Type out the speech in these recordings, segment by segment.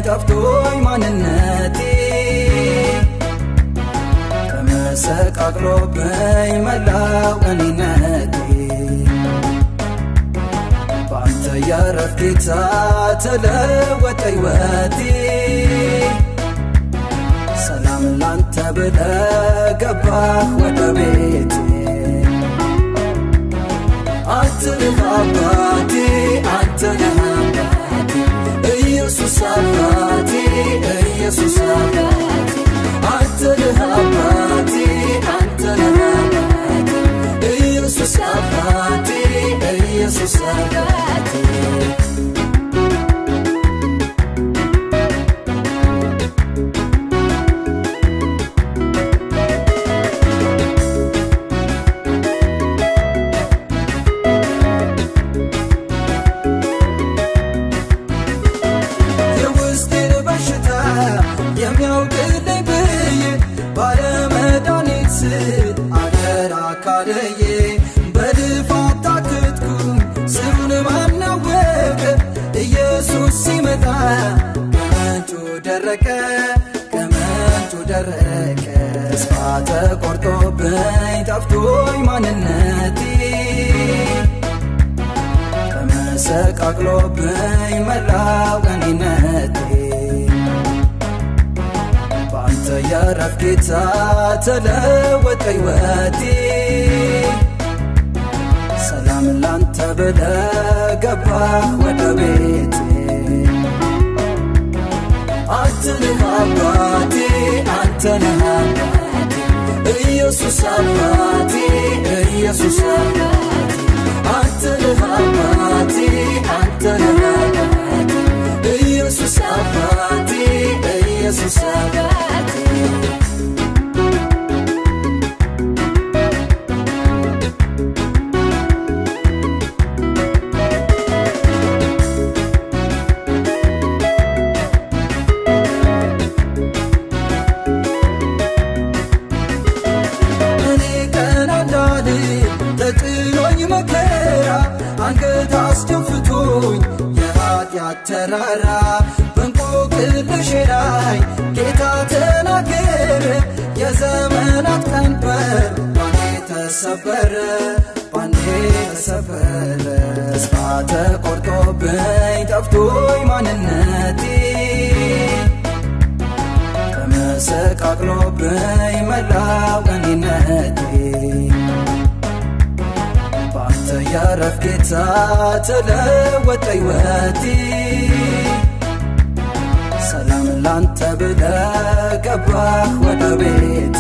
ጠፍቶኝ ማንነቴ ተመሰቃቅሎብኝ መላው እኔነቴ በአንተ ያረፍ ጌታ ተለወጠ ሕይወቴ ሰላም ላንተ ብለ ገባህ ወደ ቤቴ አንተ ነህ አባቴ አንተ ነህ አባቴ ኢየሱስ አባቴ ኢየሱስ አባቴ አንተ ነህ አባቴ አንተ ነህ አባቴ ኢየሱስ አባቴ ኢየሱስ አባቴ የውስጤን በሽታ የሚያውቅልኝ ብዬ ባለመድኃኒት አደራ ካለዬ በልፋት ታክትኩኝ ስሩን ማናወቀ ኢየሱስ ሲመጣ ከምንጩ ደረቀ ከምንጩ ደረቀ ተስፋ ተቆርጦብኝ ጠፍቶኝ ማንነቴ ተመሰቃቅሎብኝ መላው እኔነቴ በአንተ ያረፍ ጌታ ተለወጠ ሕይወቴ ሰላም ላንተ ብለ ገባህ ወደ ቤቴ አንተ ነህ አባቴ አንተ ነህ አባቴ ኢየሱስ አባቴ ኢየሱስ አባቴ አንተ ነህ አባቴ አንተ ነህ አባቴ ኢየሱስ አባቴ ኢየሱስ አባቴ እኔ ቀና እንዳል ተጭኖኝ መከራ አንገት አስደፍቶኝ የኃጢአት ተራራ በእንቆቅልሼ ላይ ጌታ ተናገረ የዘመናት ቀንበር ባንዴ ተሰበረ ባንዴ ተሰበረ ተስፋ ተቆርጦብኝ ጠፍቶኝ ማንነቴ ተመሰቃቅሎብኝ መላው እኔነቴ በአንተ ያረፍ ጌታ ተለወጠ ሕይወቴ ሰላም ላንተ ብለ ገባህ ወደ ቤቴ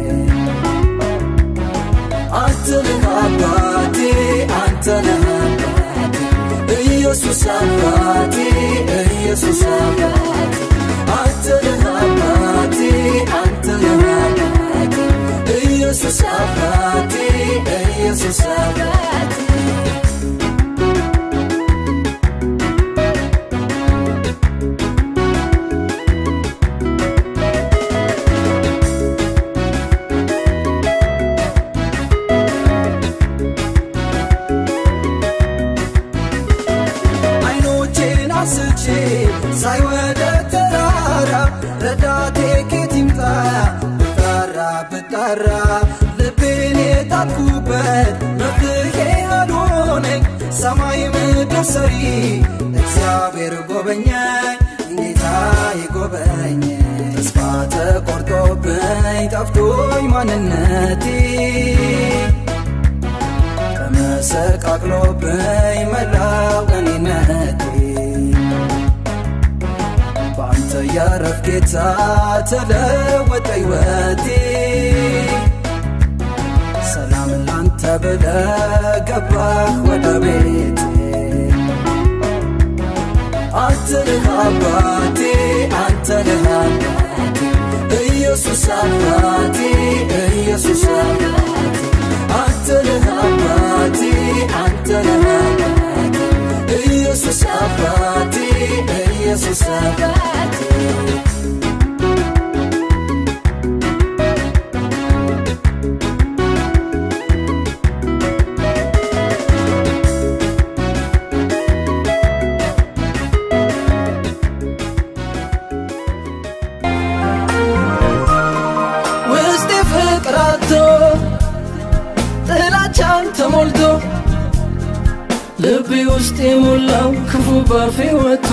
አንተ ነህ አባቴ አንተ ነህ አባቴ ኢየሱስ አባቴ ኢየሱስ አባቴ አንተ ነህ አባቴ አንተ ነህ አባቴ ኢየሱስ አባቴ ኢየሱስ አባቴ አይኖቼን አንስቼ ሳይ ወደ ተራራ ረዳቴ ኬት ይምጣ ብጣራ ብጣራ ልቤን የጣልኩበት መፍትሄ አልሆነኝ ሰማይ ምድር ሰሪ እግዚአብሔር ጎበኛኝ ጌታ ይጎበኝ ተስፋ ተቆርጦብኝ ጠፍቶኝ ማንነቴ ተመሰቃቅሎብኝ መላው እኔነቴ በአንተ ያረፍ ጌታ ተለወጠ ሕይወቴ ሰላም ላንተ ብለ ገባህ ወደ ቤቴ አንተ ነህ አባቴ አንተ ነህ አባቴ ኢየሱስ አባቴ ኢየሱስ አባቴ አንተ ነህ አባቴ አንተ ነህ አባቴ ኢየሱስ አባቴ ኢየሱስ አባቴ ልቤ ውስጥ የሞላው ክፉ ባፌ ወጥቶ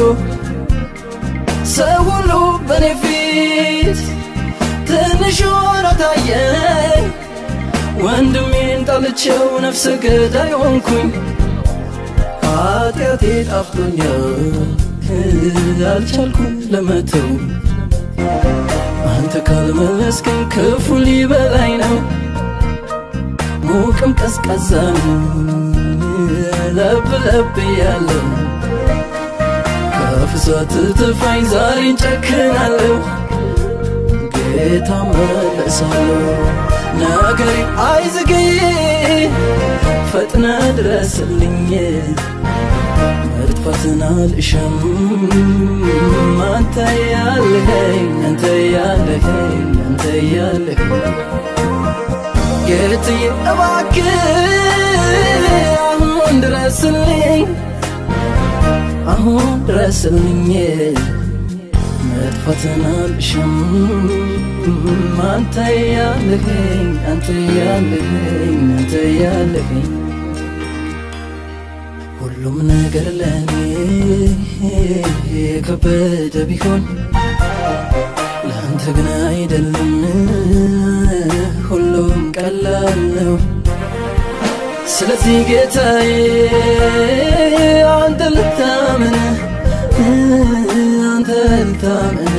ሰው ሁሉ በኔ ፊት ትንሽ ሆኖ ታየኝ። ወንድሜን ጠልቼው ነፍሰ ገዳይ ሆንኩኝ። ኃጢአቴ ጣፍቶኛል አልቻልኩም ለመተው አንተ ካልመለስከኝ ክፉ ሊበላኝ ነው ሙቅም ቀዝቀዛም ለብ ለብ ያለው ከፍሳት ትፋኝ ዛሬን ጨክናለሁ ጌታ መለሳለሁ ነገሬ አይዝግይ ፈጥነ ድረስልኝ መጥፋትን አልሻም አንተ ያለኸኝ አንተ ያለኸኝ አንተ ያለኸኝ ጌትዬ እባክህ አሁን ድረስልኝ አሁን ድረስልኝ መጥፋትን አልሻም አንተ ያለኸኝ አንተ ያለኸኝ አንተ ያለኸኝ ሁሉም ነገር ለኔ የከበደ ቢሆን ለአንተ ግን አይደለም ሁሉም ቀላል ነው ስለዚህ ጌታዬ አንተ ልታምን አንተ ልታምን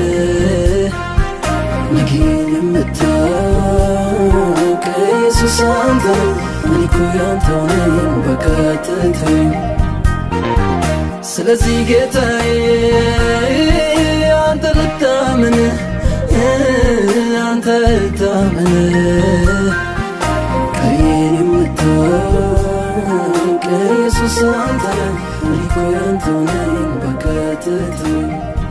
ነገን የምታውቅ ኢየሱስ አንተ እኔ እኮ ያንተው ነኝ በቀጥተኝ ስለዚህ ጌታዬ አንተ ልታምን አንተ ልታምን ቀይን የምታውቅ ኢየሱስ አንተ እኔ እኮ ያንተው ነኝ በቀጥተኝ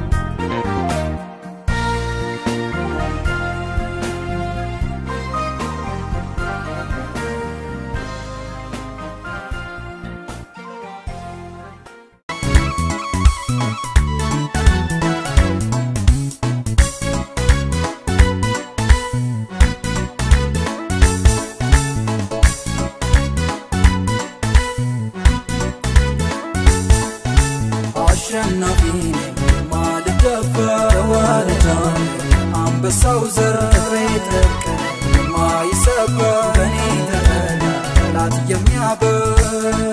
አሸናፊ ነኝ ማልደፈር ዋልዳን አንበሳው ዘር ቅጥሬ ጠቅ ማይሰበር በእኔ ተጠላ ጠላት የሚያበር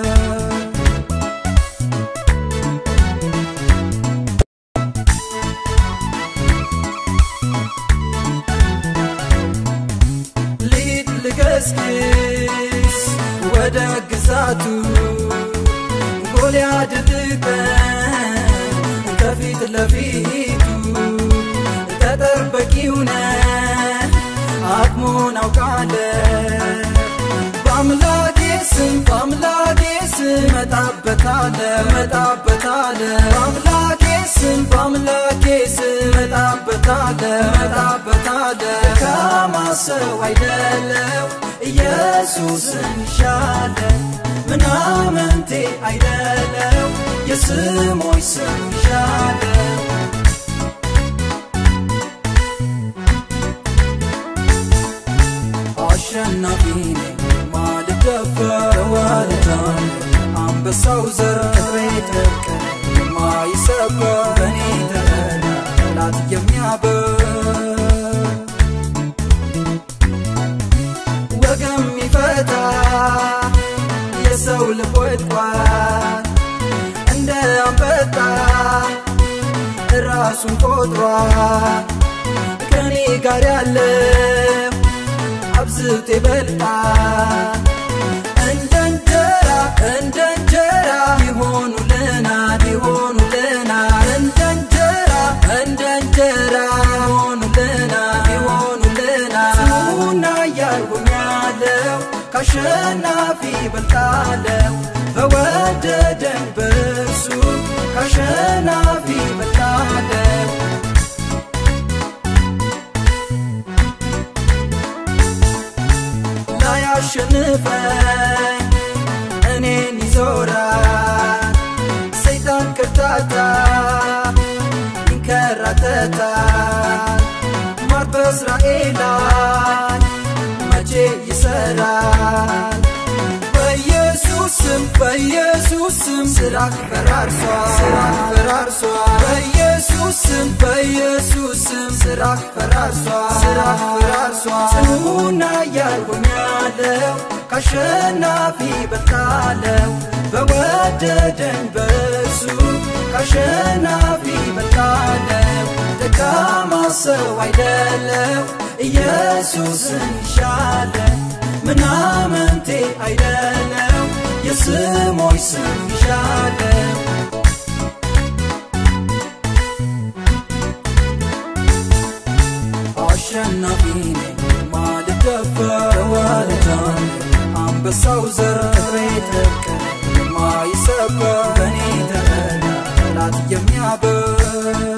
ሊድ ልገስግስ ወደ ግዛቱ ጎልያድ ልቀን ከፊት ለፊቱ ተጠበቂው ነህ አቅሙን አውቃለህ በአምላኬ ስም በአምላኬ ስም መጣበታለ መጣበታለ በአምላኬ ስም በአምላኬ ስም መጣበታለ መጣበታለ ደካማ ሰው አይደለው ኢየሱስን ይሻለ ምናምንቴ አይደለው የስሞች ስም ይሻለው አሸናፊ ነኝ ማልደፈር ዋልዳን አንበሳው ዘር ቅጥሬ ጠቅ የማይሰበር በእኔ ተጠላ ጠላት የሚያበር ወገም ይፈታ የሰው ልብ ወድቋል እንደ አንበጣ ራሱን ቆጥሯል ከኔ ጋር ያለው አብዝቶ ይበልጣል እንደ እንጀራ እንደ እንጀራ ይሆኑልናል ይሆኑልናል እንደ እንጀራ እንደ እንጀራ ይሆኑልናል ይሆኑልናል ስሙና እያልሁኛለው ካሸናፊ በልጣለው በወደደን በእርሱ ካሸናፊ በልጣለው ላያሸንፈኝ እኔን ይዞራል ሰይጣን ከርታታ ይንከራተታል ማር በእስራኤል ላይ መቼ ይሰራል በኢየሱስ ስም በኢየሱስ ስም ስራክ ፈራርሷል ስራክ ፈራርሷል በኢየሱስ ስም በኢየሱስ ስም ስራክ ፈራርሷል ስራክ ፈራርሷል ጽኑና ያልሆኛለው ካሸናፊ በልጣለው በወደደኝ በእርሱ ካሸናፊ በልጣለው ደካማ ሰው አይደለው ኢየሱስን ይሻለ ምናምንቴ አይደለው የስሞች ስም ይሻለው አሸናፊ ነኝ ማልደፈር ዋልጃን አንበሳው ዘር ክብሬ ጥብቅ የማይሰበር በእኔ ተበላ ጠላት የሚያበር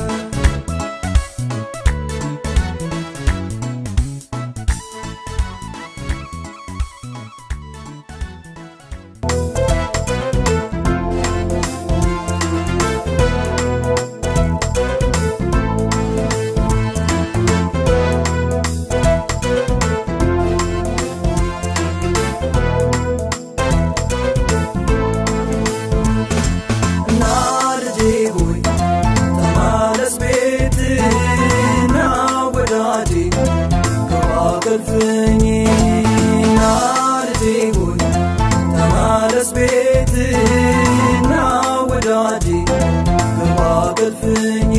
እና ልጄ ሆይ ተመለስ ቤትና ወዳጄ ግባ ከልፍኝ እና ልጄ ሆይ ተመለስ ቤትና ወዳጄ ግባ ከልፍኝ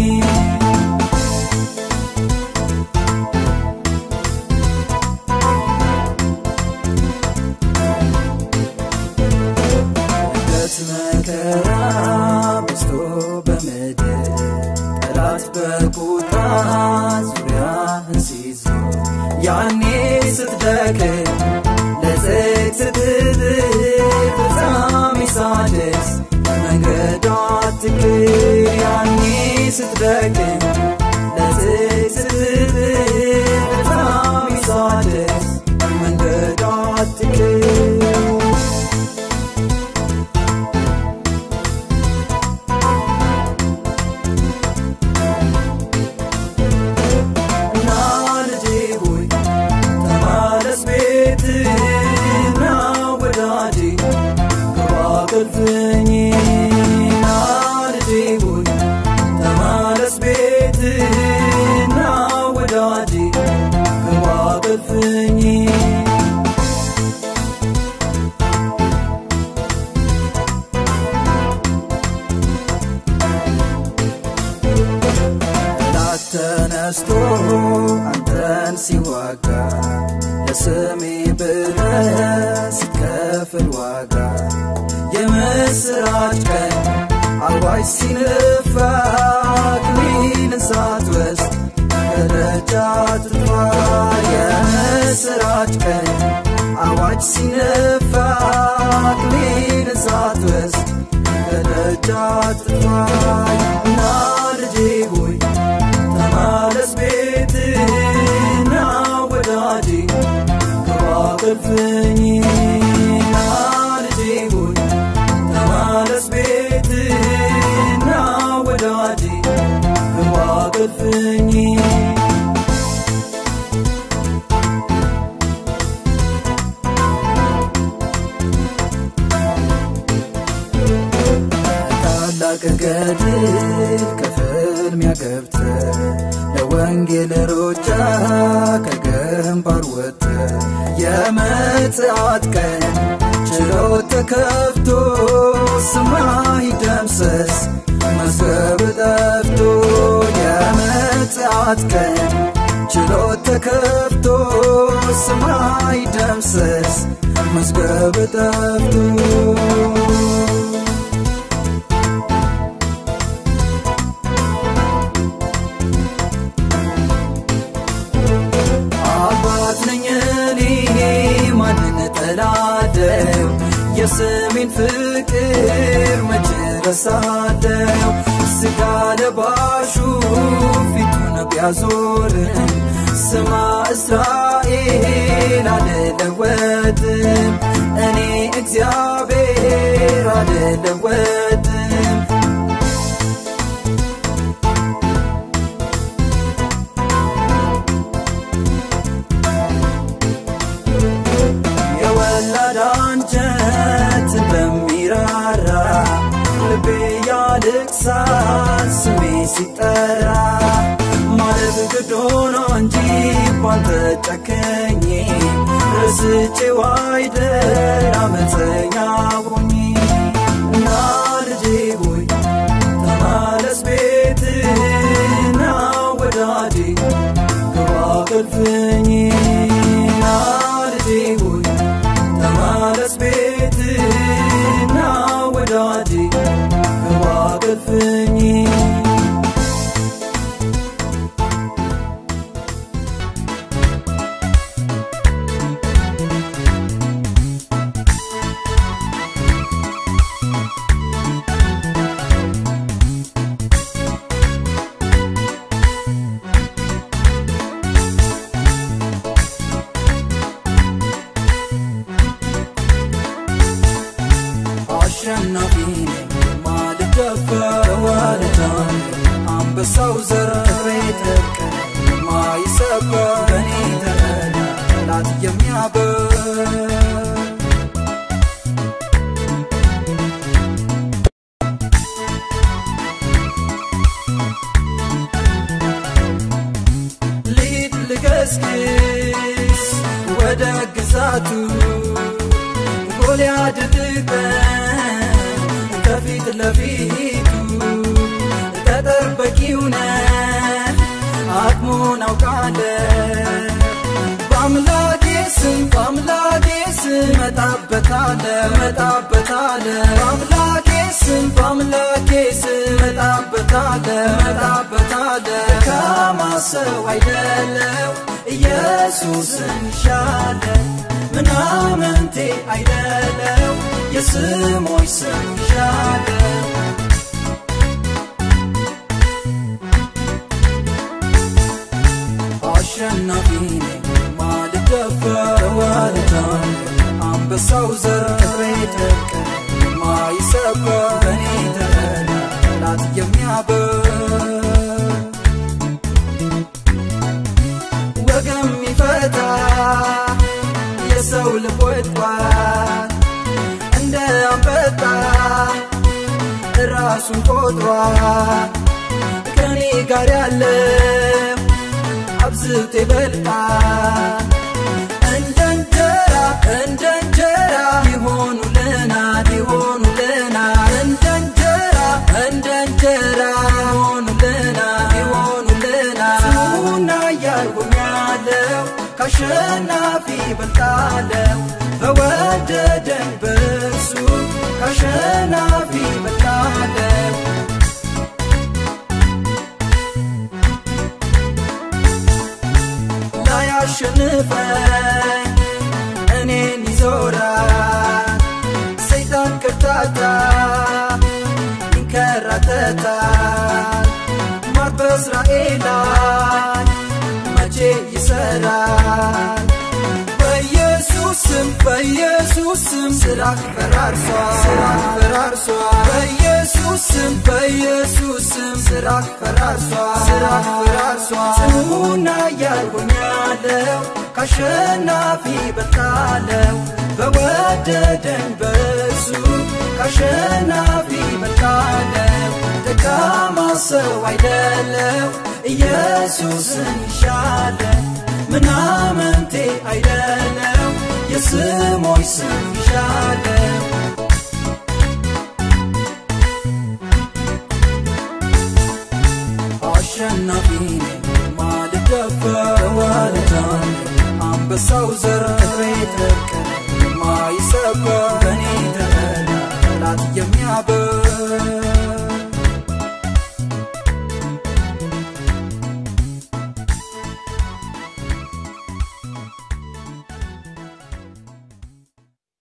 ድንገት መከራ በዝቶ በምድር ጠላት በቁጣ ዙሪያህን ሲዞር ያኔ ስትደክም ለጽድቅ ስትጥር ፍጻሜ ሳደርስ መንገድ አትቅር ያኔ ስትደክም ለጽድቅ ስትጥር ፍጻሜ ሳደርስ መንገድ አትቅር እና ልጄ ሆይ ተመለስ ቤትና ወዳጄ ግባ ከልፍኝ እና ልጄ ሆይ ተመለስ ቤትና ወዳጄ ግባ ከልፍኝ ጠላት ተነስቶ አንተን ሲዋጋ ለስሜ ብለህ ስትከፍል ዋጋ የምስራች ቀን አዋጅ ሲነፋ አክሊልን ሳትወስድ ከደጅ አትጥፋ የምስራች ቀን አዋጅ ሲነፋ አክሊልን ሳትወስድ ከደጅ አትጥፋ እና ልጄ ሆይ ተመለስ ቤትና ወዳጄ ግባ ከልፍኝ እና ልጄ ሆይ ተመለስ ቤትና ወዳጄ ግባ ከልፍኝ ታላቅ ገድል ከፍልሚያ ገብተ ለወንጌል ሮጫ ከግንባር ወጥተ የምጽአት ቀን ችሎት ተከፍቶ ሰማይ ደምሰስ መዝገብ ጠፍቶ የምጽአት ቀን ችሎት ተከፍቶ ሰማይ ደምሰስ መዝገብ ጠፍቶ አባት ነኝ እኔ ማንን እጠላለሁ የስሜን ፍቅር መች ረሳለሁ ስጋ ለባሹ ፊቱን ቢያዞርም ስማ እስራኤል አልለወጥም እኔ እግዚአብሔር አልለወጥም የወላድ አንጀት ረስቼው አይደል አመፀኛ ሆኜ እና ልጄ ሆይ ተመለስ ቤትና ወዳጄ ግባ ከልፍኝ ና ልጄ ሆይ ተመለስ ቤትና ወዳጄ ግባ ከልፍኝ አሸናፊ ነኝ ማልደፈር ዋልዳን አንበሳው ዘር ተቀ ማይሰበር በኔ ተረዳ ጠላት የሚያበር ልሂድ ልገስግስ ወደ ግዛቱ ጎልያድ ድቀን ከፊት ለፊቱ ተጠበቂው ነህ አቅሙን አውቃለህ በአምላኬ ስም በአምላኬ ስም መጣበታለ መጣበታለ በአምላኬ ስም በአምላኬ ስም መጣበታለ መጣበታለ ከማሰው አይደለው ኢየሱስን ይሻለ ምናምንቴ አይደለው የስሞች ስም ይሻለው አሸናፊ ነኝ ማልደፈር ዋልዳን አንበሳው ዘር ክብሬ ደቀ ማይሰበር በእኔ ተረዳ ጠላት የሚያበር ወገም ይፈታ የሰው ልብ ወድቋል እንደ አንበጣ ራሱን ቆጥሯል ከኔ ጋር ያለው አብዝቶ ይበልጣል እንደ እንጀራ እንደ እንጀራ ይሆኑልናል ይሆኑልናል እንደ እንጀራ እንደ እንጀራ ይሆኑልናል ይሆኑልናል ስሙና እያልኩም ያለው ከአሸናፊ በልጣለው በወደደኝ በእርሱ ከአሸናፊ በልጣለው ላያሸንፈኝ እኔን ይዞራል ሰይጣን ከርታታ ይንከራተታል ማር በእስራኤል ላይ መቼ ይሰራል በኢየሱስም በኢየሱስም ስራህ ፈራርሷል ስራህ ፈራርሷል በኢየሱስም በኢየሱስም ስራህ ፈራርሷል ስራህ ፈራርሷል ጽኑና ያልሆኛለው ካሸናፊ በልጣለው በወደደኝ በእርሱ ካሸናፊ በልጣለው ደካማ ሰው አይደለው ኢየሱስን ይሻለ ምናምንቴ አይደለው የስሞች ስም ይሻለው አሸናፊ ነኝ ማልደፈር ዋልዳን አንበሳው ዘር ክብሬ ደቀ ማይሰበር በእኔ ተረዳ ጠላት የሚያበር